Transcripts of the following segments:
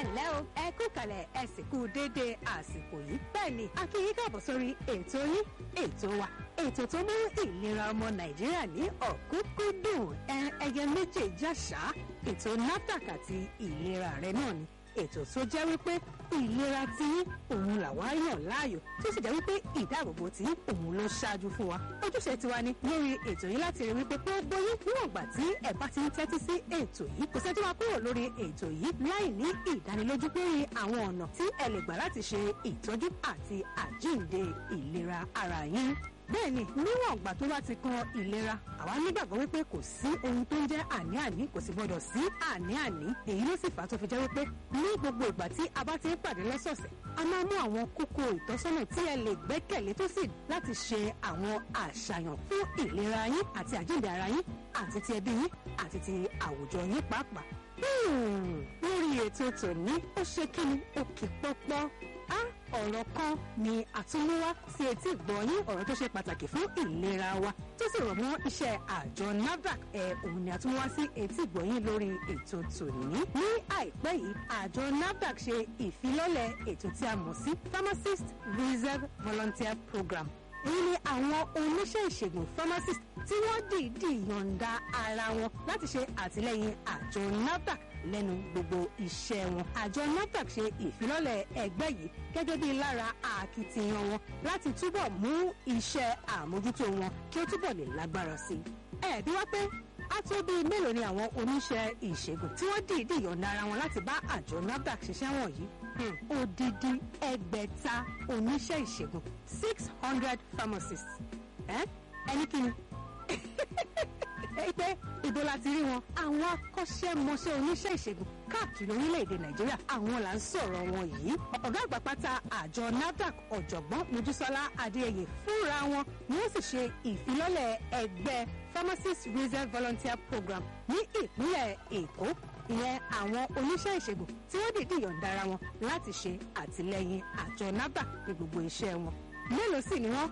ẹ̀lẹ́ o ẹ kú kalẹ̀ ẹ sì kú déédéé àsìkò yìí bẹ́ẹ̀ ni a kí yín káàbọ̀ sórí ètò yín ètò wa ètò tó mú ìlera ọmọ nàìjíríà ní ọ̀kúnkúndùn ẹyẹ méjèèjì àṣà ètò NAFDAC àti ìlera rẹ náà ni ètò tó jẹ́ wípé ìlera tí òun làwa yàn láàyò tó sì jẹ́ wípé ìdáàbòbò tí òun ló ṣáájú fún wa ojúṣe tiwa ni lórí ètò yìí láti rí wípé gbogbo yín níwọ̀n ìgbà tí ẹ bá ti ń tẹ́tí sí ètò yìí kò sẹ́ni tó máa kúrò lórí ètò yìí láì ní ìdánilójú lórí àwọn ọ̀nà tí ẹ lè gbà láti ṣe ìtọ́jú àti àjíǹde ìlera ara yín bẹ́ẹ̀ni níwọ̀n ìgbà tó bá ti kan ìlera àwa nígbàgbọ́ wípé kò sí ohun tó ń jẹ́ àní-àní kò sì gbọdọ̀ sí àní-àní èyí ló sì fà á tó fi jẹ́ wípé ní gbogbo ìgbà tí a bá ti ń pàdé lọ́sọ̀ọ̀sẹ̀ a máa mú àwọn kókó ìtọ́sọ́nà tí ẹ lè gbẹ́kẹ̀lé tó sì láti ṣe àwọn àṣàyàn fún ìlera yín àti àjíǹde ara yín àti ti ẹbí yín àti ti àwùjọ yín pàápàá. lórí ètò tòní ó ṣe kí ni ó kì pọ́pọ́ á ọ̀rọ̀ kan ni àtúnmúwá sí etí ìgbọ̀nyín ọ̀rọ̀ tó ṣe pàtàkì fún ìlera wa tó sì rọ̀ mọ́ iṣẹ́ àjọ NAFDAC ẹ̀ òun ni àtúnmúwá sí etí ìgbọ̀nyín lórí ètò tòní. ní àìpẹ́ yìí àjọ NAFDAC ṣe ìfilọ́lẹ̀ ètò tí a mọ̀ sí Pharmacist Reserve Volunteer Program èyí ni àwọn oníṣẹ́ ìṣègùn pharmacist tí wọ́n dìídì yọ̀ǹda ara wọn láti ṣe àtìlẹ́yìn àjọ NAFDAC lẹ́nu gbogbo iṣẹ́ wọn. àjọ NAFDAC ṣe ìfilọ́lẹ̀ ẹgbẹ́ yìí gẹ́gẹ́ bí lára akitiyan wọn láti túbọ̀ mú iṣẹ́ àmójútó wọn kí ó túbọ̀ lè lágbára sí i. ẹ bí wá pé a tó bí mélòó ni àwọn oníṣẹ́ ìṣègùn tí wọ́n dìídì yọ̀ǹda ara wọn láti bá àjọ NAFDAC ṣiṣẹ́ wọ̀nyí odidi ẹgbẹ̀ta oníṣẹ́ ìṣègùn six hundred pharmacists ẹni kí ni pé ibo la ti rí wọn àwọn akọ́ṣẹ́mọṣẹ́ oníṣẹ́ ìṣègùn káàkiri orílẹ̀-èdè nàìjíríà àwọn là ń sọ̀rọ̀ wọn yìí ọ̀gá àgbà pátá àjọ NAFDAC ọ̀jọ̀gbọ́n mojísọ́lá adéyẹyẹ fúnra wọn ni wọ́n sì ṣe ìfilọ́lẹ̀ ẹgbẹ́ pharmacist reserve volunteer program ní ìpínlẹ̀ èkó ìyẹn àwọn oníṣẹ́ ìṣègùn tí wọ́n dìde yọ̀ǹda ara wọn láti ṣe àtìlẹ́yìn àjọ NAFDAC ní gbogbo iṣẹ́ wọn mélòó sì ni wọ́n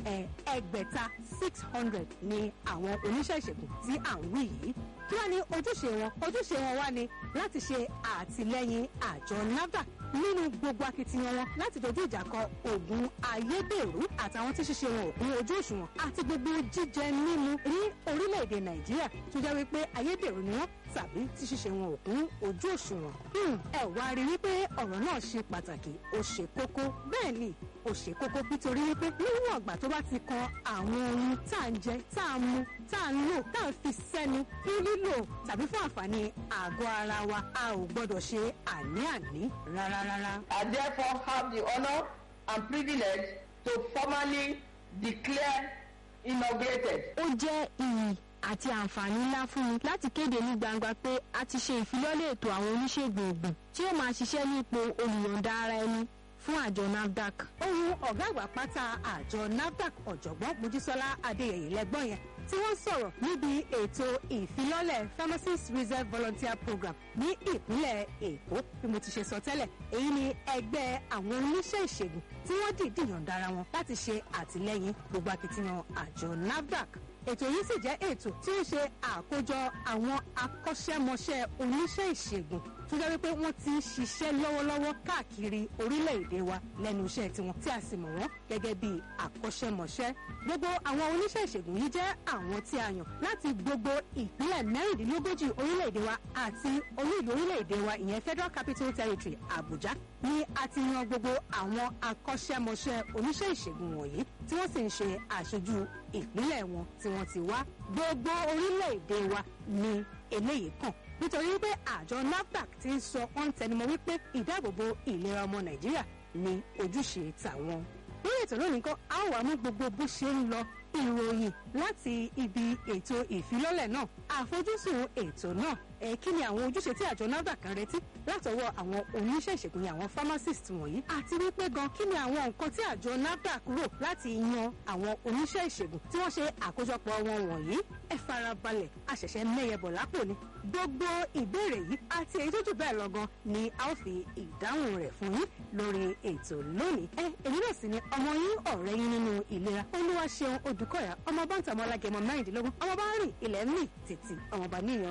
ẹgbẹ̀ta six hundred ni àwọn oníṣẹ́ ìṣègùn tí à ń wí yìí kí wá ní ojúṣe wọn ojúṣe wọn wá ní láti ṣe àtìlẹ́yìn àjọ NAFDAC nínú gbogbo akitiyan wọn láti dojú ìjà kọ oògùn ayédèrú àtàwọn tí ṣíṣe wọn ò kún ojú òṣùwọ̀n àti gbogbo jíjẹ mímu ní orílẹ̀-èdè nàìjíríà tó jẹ́ wípé ayédèrú ni wọ́n tàbí tí ṣíṣe wọn ò kún ojú òṣùwọ̀n. ẹ wá rí wípé ọ̀rọ̀ náà ṣe pàtàkì ó ṣe kókó bẹ́ẹ̀ ni ó ṣe kókó nítorí wípé níwọ̀n àgbà tó bá ti kan àwọn ohun tá à ń jẹ tá à ń mu tá à ń lò tá à ń fi sẹ́nu fún lílò tàbí fún àǹfààní àgọ́ ara wa a ò gbọ́dọ̀ ṣe àní-àní rárá rárá. I therefore have the honour and privilege to formally declare inaugurated. ó jẹ́ iyì àti àǹfààní ńlá fún mi láti kéde ní gbangba pé a ti ṣe ìfilọ́lẹ̀ ètò àwọn oníṣègùn ògùn tí ó máa ṣiṣẹ́ ní ipò olùyọ̀ǹda ara ẹni fún àjọ NAFDAC. ohun ọ̀gá àgbà pátá àjọ NAFDAC ọ̀jọ̀gbọ́n mojísọ́lá adéyẹyẹ lẹ́gbọ́n yẹn tí wọ́n sọ̀rọ̀ níbi ètò ìfilọ́lẹ̀ pharmacist reserve volunteer program ní ìpínlẹ̀ èkó bí mo ti ṣe sọ tẹ́lẹ̀ èyí ni ẹgbẹ́ àwọn oníṣẹ́ ìṣègùn tí wọ́n dìídì yọ̀ǹda ara wọn láti ṣe àtìlẹ́yìn gbogbo akitiyan àjọ NAFDAC ètò yìí sì jẹ́ ètò tí ó ṣe àkójọ àwọn akọ́ṣẹ́mọṣẹ́ oníṣẹ́ ìṣègùn tó jẹ́ wípé wọ́n ti ń ṣiṣẹ́ lọ́wọ́lọ́wọ́ káàkiri orílẹ̀-èdè wa lẹ́nu iṣẹ́ tiwọn tí a sì mọ̀ wọ́n gẹ́gẹ́ bí akọ́ṣẹ́mọṣẹ́. gbogbo àwọn oníṣẹ́ ìṣègùn yìí jẹ́ àwọn tí a yàn láti gbogbo ìpínlẹ̀ mẹ́rìndínlógójì orílẹ̀-èdè wa àti orílẹ̀-èdè orílẹ̀-èdè wa ìyẹn Federal Capital Territory Abuja ni a ti yan gbogbo àwọn akọ́ṣẹ́mọṣẹ́ oníṣẹ́ ìṣègùn wọ̀nyí tí wọ́n sì ń ṣe àṣojú ìpínlẹ̀ wọn tí wọ́n ti wá gbogbo orílẹ̀-èdè wa ni eléyìí kàn nítorí pé àjọ NAFDAC ti ń sọ ọ́n tẹnumọ́ wípé ìdáàbòbò ìlera ọmọ Nàìjíríà ni ojúṣe tàwọn. lórí ètò lónìí kan a ó wá mú gbogbo bó ṣe ń lọ ìròyìn láti ibi ètò ìfilọ́lẹ̀ náà àfojúsùn ètò náà ẹ kí ni àwọn ojúṣe tí àjọ NAFDAC kan retí látọwọ́ àwọn oníṣẹ́ ìṣègùn ní àwọn pharmacist wọ̀nyí àti wípé gan kí ni àwọn nǹkan tí àjọ NAFDAC rò láti yan àwọn oníṣẹ́ ìṣègùn tí wọ́n ṣe àkójọpọ̀ wọn wọ̀nyí ẹ farabalẹ̀ àṣẹ̀ṣẹ̀ mẹ́yẹbọ̀ lápò ni gbogbo ìbéèrè yìí àti èyí tó jù bẹ́ẹ̀ lọ gan ni a ó fi ìdáhùn rẹ̀ fún yín lórí ètò lónìí ẹ èmi náà sì ni ọmọ yín ọ̀rẹ́ yín nínú ìlera olúwa ṣeun odùkọ̀yà ọmọ bá ń tàmọ́ alágẹmọ mẹ́rìndínlógún ọmọ bá ń rìn ilẹ̀ ń mì títì ọmọọba níyàn rò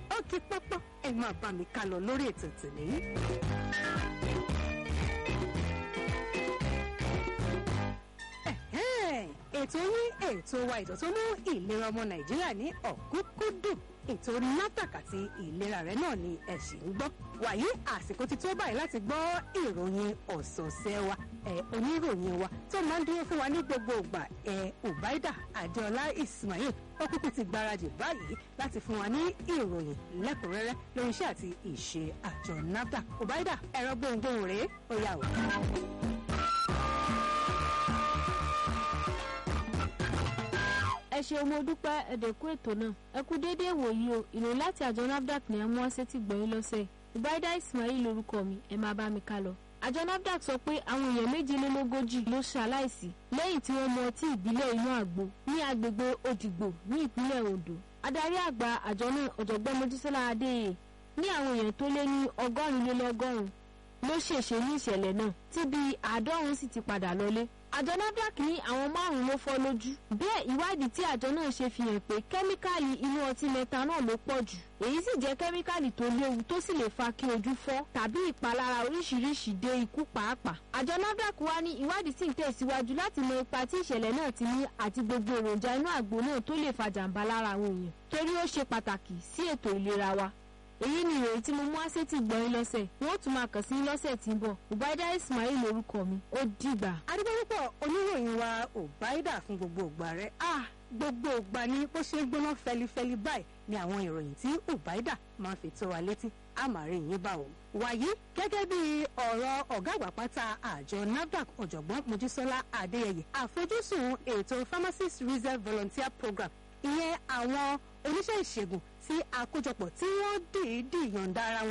ó kí pọ́pọ́ ẹ máa bá mi ká lọ lórí ètò tòní. Ẹ̀hẹ́n, ètò yín ètò wa ètò tó mú ìlera ọmọ nàìjíríà ní ọ̀kúnkúndùn ètò NAFDAC àti ìlera rẹ̀ náà ni ẹ ṣì ń gbọ́ wàyí àsìkò ti tó báyìí láti gbọ́ ìròyìn ọ̀sọ̀ọ̀sẹ̀ wa ẹ oníròyìn wa tó máa ń dúró fún wa ní gbogbo ìgbà ẹ Ubaida Adéọlá Ismail ó kúkú ti gbáradì báyìí láti fún wa ní ìròyìn lẹ́kùnrẹ́rẹ́ lórí iṣẹ́ àti ìṣe àjọ NAFDAC Ubaida ẹ̀rọ gbohùngbohùn rèé ó yà wò. ẹ ṣe mo dúpẹ́ ẹ̀dẹ̀kú ètò náà ẹ kú déédéé wòyí o ìròyìn láti àjọ nafdac ní ẹmú ọsẹ tí gbọ̀nyìn lọ́sẹ̀ Ubaida Ismail lorúkọ mi ẹ máa bá mi ká lọ. àjọ nafdac sọ pé àwọn èèyàn méjìlélógójì ló ṣaláìsí lẹ́yìn tí wọ́n mu ọtí ìbílẹ̀ inú àgbo ní agbègbè Òdìgbò ní ìpínlẹ̀ Ondo adarí àgbà àjọ náà ọ̀jọ̀gbọ́n Mojísọ́lá Adéyẹ ní àwọn èèyàn tó lé ní ọgọ́rin lé lọ́gọ́rùn-ún ló ṣèṣe ní ìṣẹ̀lẹ̀ náà tí bíi àádọ́rùn-ún sì ti padà lọlé àjọ nafdac ní àwọn márùn-ún ló fọ́ lójú bẹ́ẹ̀ ìwádìí tí àjọ náà ṣe fi hàn pé kẹ́míkàlì inú ọtí methanol ló pọ̀ jù èyí sì jẹ́ kẹ́míkàlì tó léwu tó sì lè fa kí ojú fọ́ tàbí ìpalára oríṣiríṣi dé ikú pàápàá àjọ nafdac wá ní ìwádìí sì ń tẹ̀síwájú láti mọ ipa tí ìṣẹ̀lẹ̀ náà ti ní àti gbogbo èròjà inú àgbo náà tó lè fa jàǹbá lára àwọn èèyàn torí ó ṣe pàtàkì sí ètò ìlera wa èyí ni ìròyìn tí mo mú wá sétí gbọ́n lọ́sẹ̀ wọn ó tún máa kàn sí lọ́sẹ̀ tí ń bọ̀ Ubaida Ismail lórúkọ mi ó dìgbà. adúgbòpọ̀ oníròyìn wa Ubaida fún gbogbo ògbà rẹ̀ ah gbogbo ògbà ni bó ṣe ń gbóná fẹlifẹli báyìí ni àwọn ìròyìn tí Ubaida máa ń fi tó wa létí àmàrí yín bá wọn. wàyí gẹ́gẹ́ bí ọ̀rọ̀ ọ̀gá àgbà pátá àjọ NAFDAC ọ̀jọ̀gbọ́n Mojísọ́lá Adéyẹyẹ àfojúsùn ètò pharmacist reserve volunteer program ìyẹn àwọn oníṣẹ́ ìṣègùn tí àkójọpọ̀ tí wọ́n dìídì yọ̀ǹda ara wọn